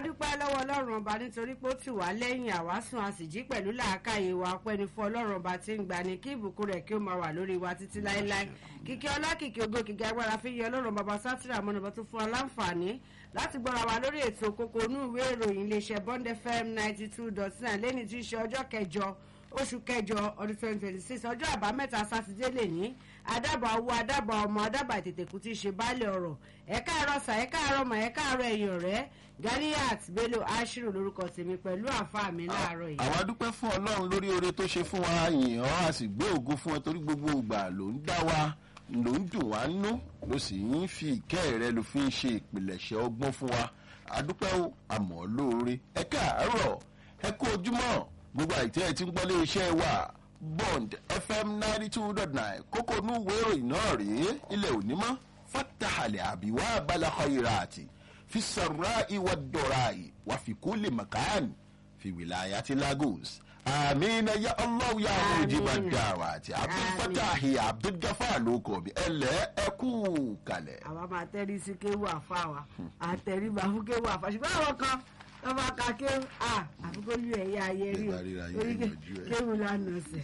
dúpẹ́ lọ́wọ́ ọlọ́run ọba nítorí pé ó tì wá lẹ́yìn àwásùn a sì jí pẹ̀lú làákàyè wa ọpẹ́ ni fún ọlọ́run ọba tí ń gbani kí ìbùkún rẹ̀ kí ó máa wà lórí wa títí láéláé kíkẹ́ ọlákìkí ògo kìkì agbára fi yẹ ọlọ́run bàbá sátìrà mọ́nàbọ́ tó fún wa láǹfààní láti gbọ́ra wa lórí ètò kókó inú ìwé ìròyìn iléeṣẹ́ bond fm ninety two dot nine lẹ́ni tí í ṣe ọjọ́ kẹjọ oṣù kẹjọ ọdún twenty twenty six ọjọ́ àbámẹ́ta sátidé lè ní adábà owó adábà ọmọ adábà ìtètèkú tí í ṣe baálé ọ̀rọ̀ ẹ káàárọ̀ sà ẹ káàárọ̀ mà ẹ káàárọ̀ ẹ̀yìn ọ̀rẹ́ ganiat bello ashiru lórúkọ tèmi pẹ̀lú àfa mi láàárọ̀ yìí. àwa dúpẹ́ fún ọlọ́run lórí oore tó ṣe fún wa yìn ọ́ a sì gbé ògo fún ẹ torí gbogbo ìgbà ló ń dá wa ló ń dùn wá nú ló sì ń fi ìkẹ́ rẹ ló fi ń ṣe ìpìlẹ̀ṣẹ̀ ọgbọ́n fún wa adúpẹ́ o àmọ́ lóore ẹ káàárọ̀ ẹ kú ojúmọ́ gbogbo àìtẹ́ ẹ ti ń gbọ́ lé iṣẹ́ wa bond fm ninety two dot nine kókó inú ìwé ìròyìn náà rèé ilẹ̀ òní mọ́ fatahale àbíwá abalakọ̀ ìrààtì fi sàrà ìwà dọ̀ràì wà fi kú lè mọ̀kàn fi wìláyà ti lagos àmìnà ya allah ya mujiba dawati abdulfatahi abdulgafar ló kọ bí ẹlẹ ẹkú kalẹ̀. àwa máa tẹ́rí sí kéwù àfa wa àtẹ̀rí bá fún kéwù àfa ṣùgbọ́n àwọn kan wọ́n bá ka kéwù à àfikún lu ẹ̀yà ayé rí o Ẹ bá ríra yín orí ẹ yanjú ẹ̀. kéwù lánàá sẹ̀.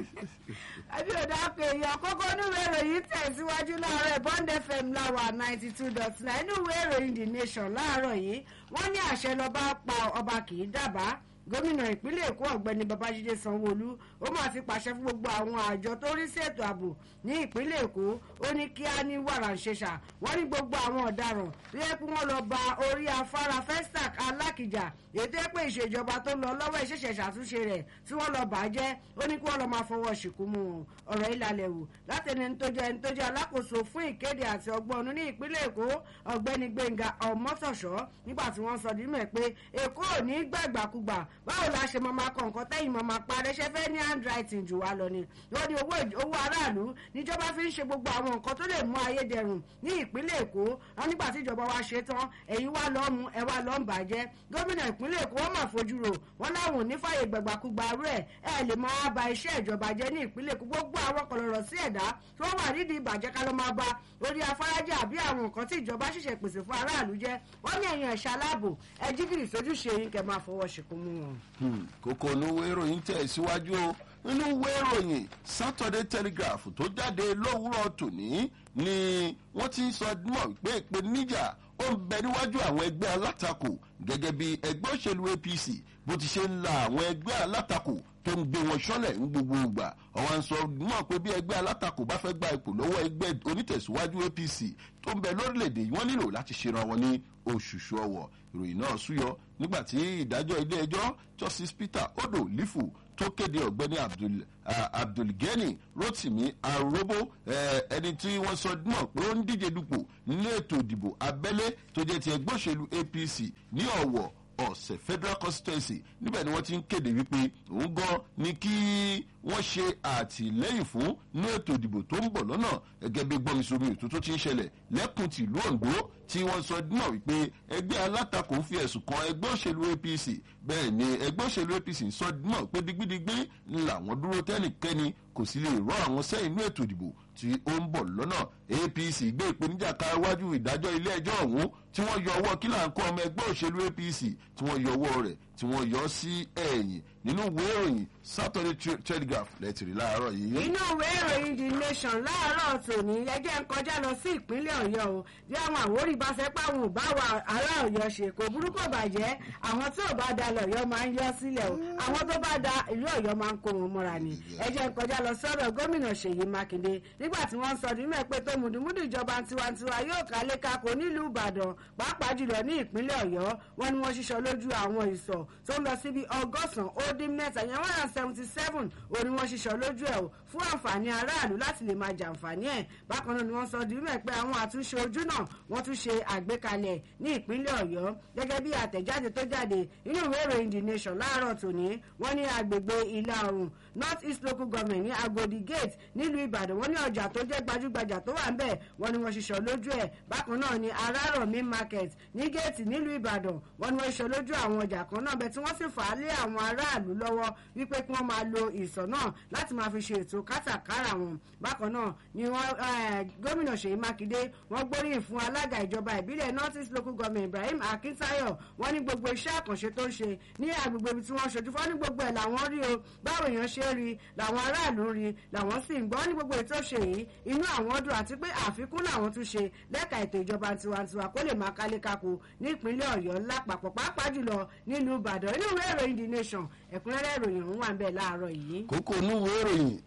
àbí ọ̀dà pé èèyàn kókó níwèé ìròyìn tẹ̀síwájú láàárọ̀ bond fm láwà ninety two dot nine inú ìwé ìròyìn the nation láàárọ̀ yìí wọ́n ní àṣẹ lọ́ba pa ọba kì í dábàá gómìnà ìpínlẹ̀ èkó ọ̀gbẹ́ni babájídé sanwóolu ó máa ti pàṣẹ fún gbogbo àwọn àjọ tó rí sí ètò ààbò ní ìpínlẹ̀ èkó ó ní kí á ní wàrà ṣẹṣà wọ́n ní gbogbo àwọn ọ̀daràn tó yẹ kí wọ́n lọ ba orí afárá festac alákìjà èyí tó yẹ pé ìṣèjọba tó lọ lọ́wọ́ ìṣẹ̀ṣẹ̀ ṣàtúnṣe rẹ̀ tí wọ́n lọ bàjẹ́ ó ní kí wọ́n lọ máa fọwọ́ ṣìkú mú wọn ọ̀rọ̀ ìlàlẹ̀ wò látẹni ẹni tó jẹ́ ẹni tó jẹ́ alákòóso fún ìkéde àti ọgbọ́n ọ̀nù ní ìpínlẹ̀ èkó ọ̀gbẹ́ni gbẹ̀ngà ọ̀mọ́tọ̀ṣọ́ nígbà tí wọ́n sọ dímẹ̀ pé èkó ò ní gbàgbàkúgbà báwo la ṣe máa máa kọ nǹkan tẹ́yìn máa máa parẹ́ ṣe fẹ́ ní handwriting jù wá lọ ni wọ́n ní owó owó aráàlú níjọba fi ń ṣe gbogbo àwọn nǹkan tó lè mú ayé dẹrùn ní ìpínlẹ̀ èkó wọn nígbà tí ìjọba wa ṣe tán ẹ̀yin wá lọ́ọ́ mu ẹ wá lọ́ọ́ ń bàjẹ́ gómìnà ìpínlẹ̀ èkó wọ́n máa fojú rò wọ́n láwọn ò ní fàyè gbàgbàkúgbà rẹ̀ ẹ lè máa ba iṣẹ́ ìjọba jẹ́ ní ìpínlẹ̀ èkó gbogbo àwọn kọlọ̀rọ̀ sí ẹ̀dá tó wà nídìí ìbàjẹ́ ká ló máa ba orí afárajẹ́ àbí àwọn nǹkan tí ìjọba ṣẹ̀ṣẹ̀ pèsè fún aráàlú jẹ́ wọ́n ní ẹ̀yìn ẹ̀ṣẹ̀ aláàbò ẹ jígìrì sójúṣe yín kẹ́ máa fọwọ́ ṣìkún mú wọn. Hmm, kókó inú ìwé ìròyìn tẹ̀ síwájú o nínú ìwé ìròyìn saturday telegraph tó jáde lówùúrọ̀ tòní ni wọ́n ti ń sọ mọ̀ pé ìpèníjà ó ń bẹ níwájú àwọn ẹgbẹ́ alátakò gẹ́gẹ́ bí ẹgbẹ́ òṣèlú apc bó ti ṣe ń la àwọn ẹgbẹ́ alátakò tó ń gbé wọn ṣọlẹ̀ ń gbogbo ìgbà àwọn ń sọ mọ̀ pé bí ẹgbẹ́ alátakò bá fẹ́ gba ipò lọ́wọ́ ẹgbẹ́ onítẹ̀síwájú apc tó ń bẹ lórílẹ̀‐èdè yìí wọ́n nílò láti ṣera wọn ní oṣùṣù ọwọ̀ ìròyìn náà súyọ nígbà tí ìdájọ́ ilé ẹjọ́ justice peter odo lifu tó kéde ọ̀gbẹ́ni abdul ah, abdulgani rotimi arobo eh, ẹni tí wọ́n sọ náà pé ó ń díje dupò nínú ètò ìdìbò abẹ́lé tó jẹ́ ti ẹgbẹ́ òṣèlú apc ní ọ̀wọ̀ ọ̀sẹ̀ federal constituency níbẹ̀ ni wọ́n ti ń kéde wípé òun gan ni kí wọ́n ṣe àtìlẹ́yìn fún ní ètò ìdìbò tó ń bọ̀ lọ́nà gẹ́gẹ́ bí gbọ́nmisomi ètò tó ti ń ṣẹlẹ̀ lẹ́kùn tìlú ondo tí wọ́n sọ náà wípé ẹgbẹ́ alátakò ń fi ẹ̀sùn kan ẹgbẹ́ òṣèlú apc bẹ́ẹ̀ ni ẹgbẹ́ òṣèlú apc ń sọ náà pé digbidigbi làwọn dúró tẹ́nìkẹ́ni kò sì lè rọ àwọn sẹ́yìn ní ètò ìdìbò tí ó ń bọ̀ lọ́nà apc gbé ìpèníjà ká iwájú ìdájọ́ ilé ẹjọ́ ọ̀hún tí wọ́n yọ ọwọ́ kí là ń kọ́ ọmọ ẹgbẹ́ òṣèlú apc tí wọ́n yọ ọwọ́ rẹ̀ tí wọ́n yọ sí ẹ̀yìn nínú ìwé ìròyìn saturday Tre- telegraph lẹ́tìrì láàárọ̀ yìí. inú ìwé ìròyìn the nation láàárọ̀ tòní ẹjẹ́ ń kọjá lọ sí ìpínlẹ̀ ọ̀yọ́ o bí àwọn àwórí bá fẹ́ páwọn ò bá wa ará ọ̀yọ́ ṣe kò burúkú bàjẹ́ àwọn tí ò bá da lọ̀yọ́ máa ń yọ sílẹ̀ o àwọn tó bá da ìlú ọ̀yọ́ máa ń kó wọn mọ́ra ni ẹjẹ́ ń kọjá lọ sọ́dọ̀ gómìnà ṣèyí mákindé nígbà tí wọ́n sọ nínú ẹ̀ pé tó mùdùmùdù ìjọba tiwantiwa yóò kálé kakò nílùú ìbàdàn pàápàá jùlọ ní ìpínlẹ̀ ọ̀yọ́ wọn ni wọ́n ṣiṣọ́ lójú àwọn ìsọ̀ tó ń lọ síbi ọgọ́sàn-án ó dín mẹ́ta yẹn one hundred seventy seven ó ní wọ́n ṣiṣọ́ lójú ẹ̀ o fún àǹfààní aráàlú láti lè máa jàǹfààní ẹ̀ bákan náà ni wọ́n sọ dìímọ̀ pé àwọn àtúnṣe ojú náà wọ́n tún ṣe àgbékalẹ̀ ní ìpínlẹ̀ ọ̀yọ́ gẹ́gẹ́ bí àtẹ̀jáde tó jáde nínú ìwé ìròyìn the nation láàárọ̀ tòní wọ́n ní agbègbè ìlà oòrùn north east local government ní agodi gate nílùú ìbàdàn wọ́n ní ọjà tó jẹ́ gbajúgbajà tó wà ń bẹ̀ wọ́n ní wọ́n ṣiṣọ́ lójú ẹ̀ bákan náà ni arárọ̀mí market ní géètì nílùú ìbàdàn wọ́n ní wọ́n ṣiṣọ́ lójú àwọn ọjà kan náà bẹ́ẹ̀ tí wọ́n sì fà á lé àwọn aráàlú aráàlú lọ́wọ́ wípé kí wọ́n máa lo ìsọ̀ náà láti máa fi ṣe ètò kátàkárà wọn bákan náà ni wọ́n gómìnà ṣèyí mákindé wọ́n gbóríyìn fún alága ìjọba ìbílẹ̀ north east local government ibrahim akintayo wọ́n ní gbogbo iṣẹ́ àkànṣe tó ń ṣe ní agbègbè ibi tí wọ́n ṣojú fún ní gbogbo ẹ̀ làwọn rí o báwo èèyàn ṣe rí làwọn aráàlú rí làwọn sì ń gbọ́ ní gbogbo ètò ṣe yìí inú àwọn dùn àti pé àfikún làwọn tún ṣe lẹ́ka ètò ìjọba tiwantiwa kó lè máa kálé kakò ní ìpínlẹ̀ ọ̀yọ́ lápapọ̀ pàápàá jùlọ nílùú ìbàdàn inú ìwé ìròyìn the nation ẹ̀kúnrẹ́rẹ́ ìròyìn ọ̀hún wà ń bẹ̀ láàárọ̀ yìí. kókó onúwo ìròyìn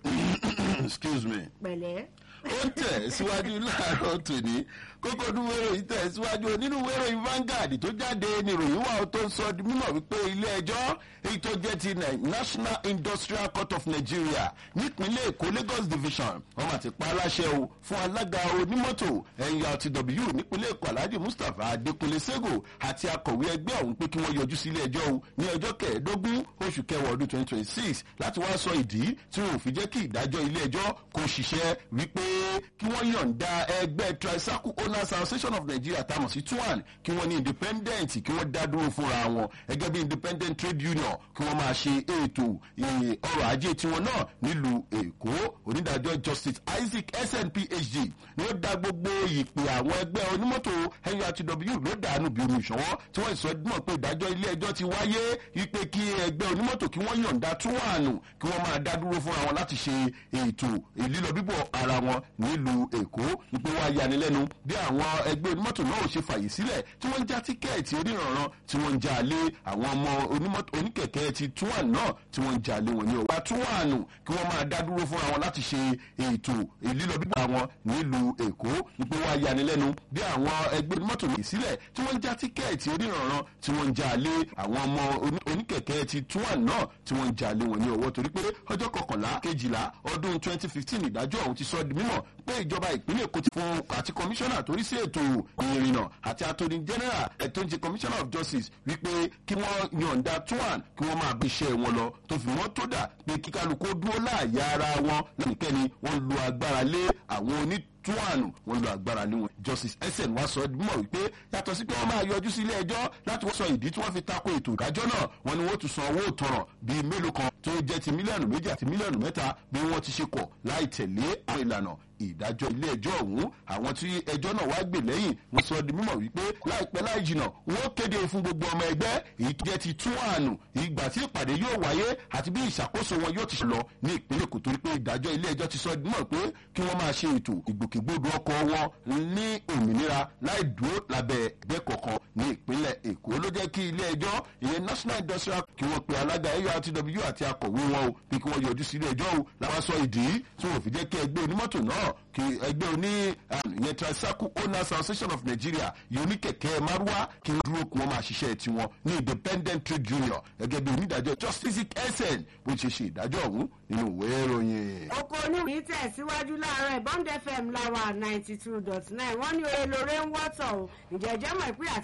excuse me pẹ̀lẹ́ ó tẹ̀ síwájú láàárọ̀ tòní kókó onúwo ìròyìn tẹ̀ síwájú nínú ìwé ìròyìn Vanguard tó jáde ní ìròyìn wà tó ń sọ di mímọ̀ wípé ilé ẹjọ́ èyí tó jẹ́ ti National Industrial Court of Nigeria nípínlẹ̀ Èkó Lagos Division wọ́n máa ti pa aláṣẹ o fún alága onímọ́tò NURTW nípínlẹ̀ Èkó Alhaji Mustapha Adekunle Sego àti akọ̀wé ẹgbẹ́ ọ̀hún pé kí wọ́n yọjú sí ilé ẹjọ́ o ní ọjọ́ kẹẹ̀ẹ́dógún oṣù kẹwàá ọdún twenty twenty six láti wá sọ ìdí tí wọn ò fi jẹ́ kí ìdájọ́ ilé ẹjọ́ kó ṣiṣẹ́ wípé kí wọ́n yọ̀ǹda ẹgbẹ́ Tricycle Owners Association of Nigeria tá a mọ̀ sí TUAN kí wọ́n ní independent kí wọ́n dá dúró fúnra wọn gẹ́gẹ́ bí independent trade union kí wọ́n máa ṣe ètò ọrọ̀ ajé tiwọn náà nílùú Èkó onídàájọ́ Justice Isaac SN PhD ni ó dá gbogbo ìpè àwọn ẹgbẹ́ onímọ́tò NURTW ló dànù bí omi ìṣọwọ́ tí wọ́n sọ mọ̀ pé ìdájọ́ ilé ẹjọ́ ti wáyé wípé kí ẹgbẹ́ onímọ́tò kí wọ́n yọ̀ǹda TUAN kí wọ́n máa dá dúró fúnra wọn láti ṣe ètò ìlílọ bíbọ̀ ara wọn nílùú Èkó wípé wá yanilẹ́nu bí àwọn ẹgbẹ́ onímọ́tò náà ò ṣe fàyè sílẹ̀ tí wọ́n ń já tíkẹ́ẹ̀tì oníranran tí wọ́n ń já lé àwọn ọmọ oníkẹ̀kẹ́ ti túwàn náà tí wọ́n ń já lé wọn ní ọ̀pá túwànù kí wọ́n máa dá dúró fúnra wọn láti ṣe ètò ìlílọ bíbọ̀ wọn nílùú Èkó wípé wá yanilẹ́nu bí àwọn ẹgbẹ́ onímọ́tò náà sílẹ̀ tí wọ́n ń já tíkẹ́ẹ̀tì oníranran tí wọ́n ń já lé àwọn ọmọ oníkẹ̀kẹ́ ti túwàn náà tí wọ́n ń já lé wọn ní ọwọ́ torí pé ọjọ́ kọkànlá kejìlá ọdún 2015 ìdájọ́ ọ̀hún ti sọ di mímọ̀ pé ìjọba ìpínlẹ̀ Èkó ti fún àti kọmíṣánná torí sí ètò ìrìnnà àti attorney general ẹ̀tọ́ ń ṣe commissioner of justice wípé kí wọ́n yọ̀ǹda tuan kí wọ́n máa bí iṣẹ́ wọn lọ tó fi wọ́n tó dà pé kíkálukú dúró láàyè ara wọn lẹ́nikẹ́ni wọ́n lu agbára lé àwọn oní tuwanu wọn lo agbára ní wọn justice sn wá sọ mọ̀ wípé yàtọ̀ sí pé wọ́n máa yọjú sí ilé ẹjọ́ láti wọ́n sọ ìdí tí wọ́n fi tako ètò ìdájọ́ náà wọ́n ní wọ́n tún san owó ìtanràn bíi mélòó kan tó jẹ́ ti mílíọ̀nù méjì àti mílíọ̀nù mẹ́ta bí wọ́n ti ṣe kọ̀ láì tẹ̀lé àwọn ìlànà ìdájọ́ ilé ẹjọ́ ọ̀hún àwọn tí ẹjọ́ náà wá gbè lẹ́yìn wọ́n sọ di mímọ̀ wípé láìpẹ́ láì jìnà wọ́n kéde fún gbogbo ọmọ ẹgbẹ́ èyí tó jẹ́ ti tún àánú ìgbà tí ìpàdé yóò wáyé àti bí ìṣàkóso wọn yóò ti ṣe lọ ní ìpínlẹ̀ Èkó torí pé ìdájọ́ ilé ẹjọ́ ti sọ di mímọ̀ pé kí wọ́n máa ṣe ètò ìgbòkègbodò ọkọ̀ wọn ní òmìnira láì dúró lábẹ́ ẹgbẹ́ kọ̀ọ̀kan ní ìpínlẹ̀ Èkó ló jẹ́ kí ilé ẹjọ́ ìyẹn National Industrial kí wọ́n pe alága NURTW àti akọ̀wé wọn o bí kí wọ́n yọjú sí ilé ẹjọ́ o làwọn sọ ìdí tí wọ́n fi jẹ́ kí ẹgbẹ́ onímọ́tò náà kí ẹgbẹ́ oní ìyẹn Tricycle Owners Association of Nigeria yìí oníkẹ̀kẹ́ márúwá kí wọ́n dúró kí wọ́n máa ṣiṣẹ́ tiwọn ní independent trade union gẹ́gẹ́ bí onídàájọ́ Justice SN bó ṣe ṣe ìdájọ́ ọ̀hún nínú ìwé ìròyìn. oko oníròyìn tẹ̀síwájú láàárọ̀ Bond FM láwa ninety two dot nine wọ́n ní oore lóore ń wọ́tọ̀ o ìjẹ́jẹ́ mọ̀ ìpín àti